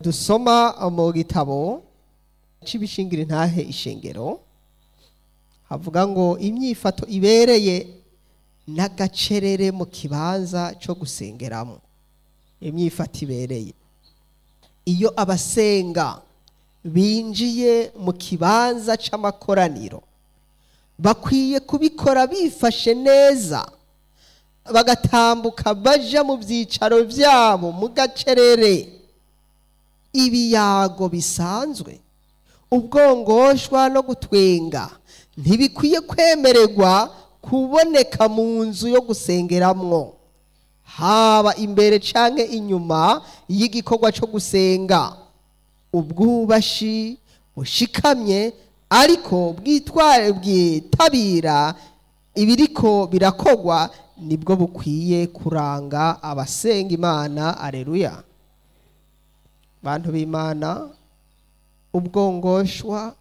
dusoma mu gitabo c'ibishingiro ntahe ishengero havuga ngo imyifato ibereye n'agacerere mu kibanza co gusengeramo imyifato ibereye iyo abasenga binjiye mu kibanza c'amakoraniro bakwiye kubikora bifashe neza bagatambuka baja mu byicaro byabo mu gacerere ibiyago bisanzwe ubwongoshwa no gutwenga ntibikwiye kwemererwa kuboneka mu nzu yo gusengeramwo haba imbere canke inyuma y'igikorwa co gusenga ubwubashi bushikamye ariko bwitware bwitabira ibiriko birakogwa nibwo bukwiye kuranga abasenga imana areruya bantu b'imana ubwongoshwa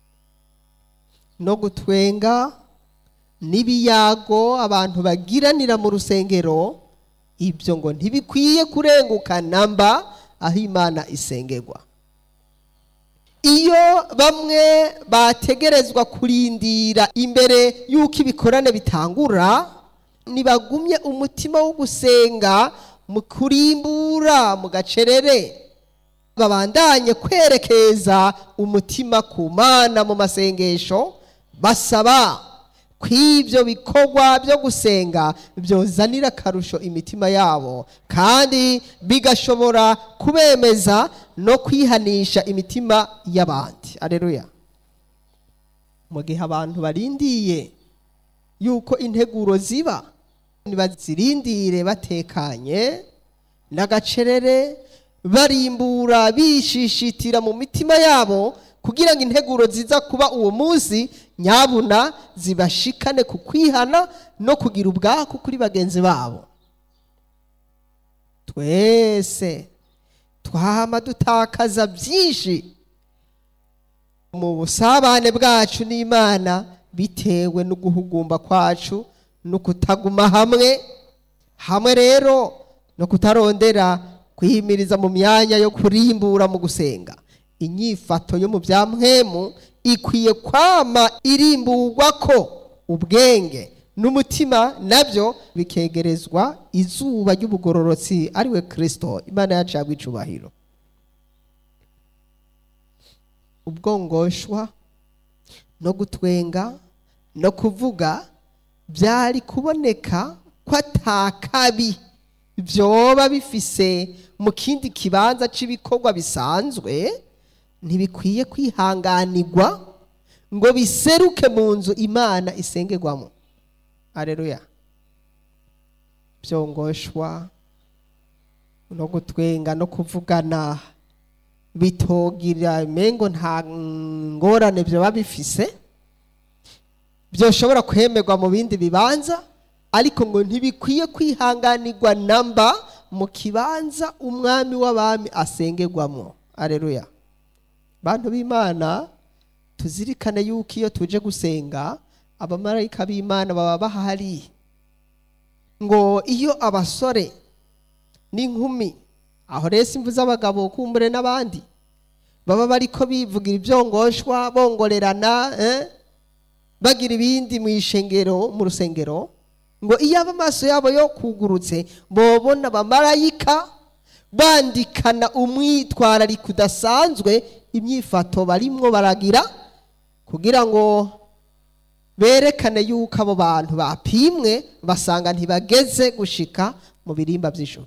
no gutwenga n'ibiyago abantu bagiranira mu rusengero ibyo ngo ntibikwiye kurenguka namba aho imana isengerwa iyo bamwe bategerezwa kurindira imbere y'uko ibikorane bitangura ntibagumye umutima wo gusenga mu kurimbura mu gacerere babandanye kwerekeza umutima ku mana mu masengesho basaba ko ibyo bikorwa byo gusenga byozanira akarusho imitima yabo kandi bigashobora kubemeza no kwihanisha imitima y'abandi areruya mu gihe abantu barindiye yuko integuro ziba ntibazirindire batekanye n'agacerere barimbura bishishitira mu mitima yabo kugira ngo integuro ziza kuba uwo munsi nyabuna zibashikane ku kwihana no kugira ubwaku kuri bagenzi babo twese twama dutakaza byinshi mu busabane bwacu n'imana bitewe no guhugumba kwacu no kutaguma hamwe hamwe rero no kutarondera kwihimiriza mu myanya yo kurimbura mu gusenga inyifato yo mu bya mpwemu ikwiye kwama irimburwa ko ubwenge n'umutima nabyo bikegerezwa izuba ry'ubugororotsi ariwe kirisito imana yacu yagwa icubahiro ubwongoshwa no gutwenga no kuvuga byari kuboneka ko atakabi byoba bifise mu kindi kibanza cy'ibikorwa bisanzwe ntibikwiye kwihanganirwa ngo biseruke mu nzu imana isengerwamo areruya byongoshwa no gutwenga no kuvugana bitogira mengo nta ngorane byaba bifise byoshobora kwemerwa mu bindi bibanza ariko ngo ntibikwiye kwihanganirwa namba mu kibanza umwami w'abami asengerwamo areruya bantu b'imana tuzirikane yuko iyo tuje gusenga abamarayika b'imana baba bahari ngo iyo abasore n'inkumi aho rero imvu z'abagabo kumbure n'abandi baba bariko bivugira ibyongoshwa bongorerana bagira ibindi mu ishengero mu rusengero ngo iyo amaso yabo yo kugurutse bobona abamarayika bandikana umwitwarariko udasanzwe imyifato barimwo baragira kugira ngo berekane yuko abo bantu bapimwe basanga ntibageze gushika mu birimba by'ijoro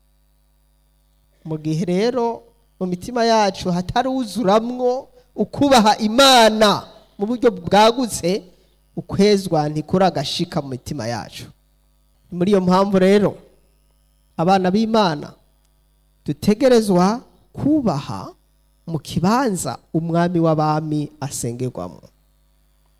mu gihe rero mu mitima yacu hataruzuramwo ukubaha imana mu buryo bwagutse ukwezwa ntikuragashika mu mitima yacu muri iyo mpamvu rero abana b'imana dutegerezwa kubaha mu kibanza umwami w'abami asengerwamo